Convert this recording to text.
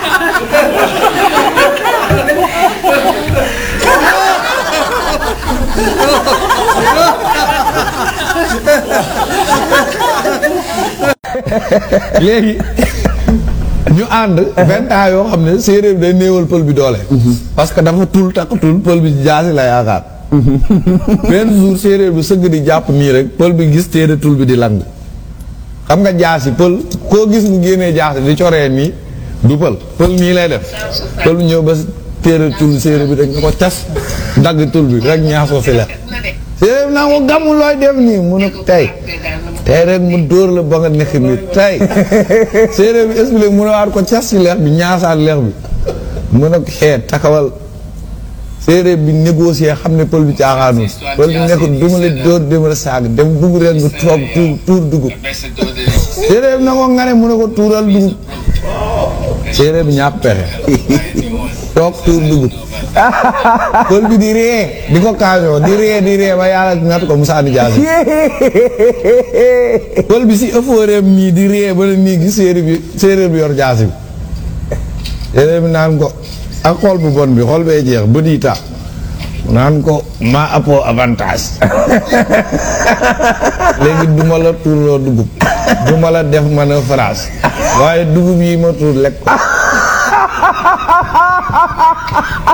léegi ñu ànd vingt ans yoo xam ne séeréer bi day néewal pël bi doole parce que dafa tul takkatul pël bi jaasi la yaakaar benn jour séeréer bi sëgg di jàpp nii rek pël bi gis téere tul bi di lang xam nga jaasi pël koo gis mu génnee jaasi di coree nii du pël pël nii lay def pël bi ñëw ba téere tul séeréer bi rek nga ko cas dagg tul bi rek ñaasoo si lex séeréer bi naa ko gàmmu looy def nii mu ne ko tey tey rek mu dóor la ba nga nekk nii tey séeréer bi expliqué mu ne waat ko cas si lex bi ñaasaat lex bi mu ne ko xeet takawal séeréer bi négocier xam ne pël bi caaxaanul pël bi nekk duma la dóor duma la saag dem dugg rek nga toog tuur tuur dugub séeréer bi na ko nga ne mu ne ko tuural dugub séeréer bi ñàpp pexe toog tuur dugub pël bi di ree di ko kaasoo di ree di ree ba yàlla nat ko Moussa di jaasi pël bi si ëffooreem nii di ree ba ne nii gis séeréer bi séeréer bi yor jaasi bi séeréer bi naan ko ak xool bu bon bi xool bee jeex bët yi taa naan ko maa appoo avantage léegi duma la tuurloo dugub duma la def mën a phrase waaye dugub yi ma tuur lekk ko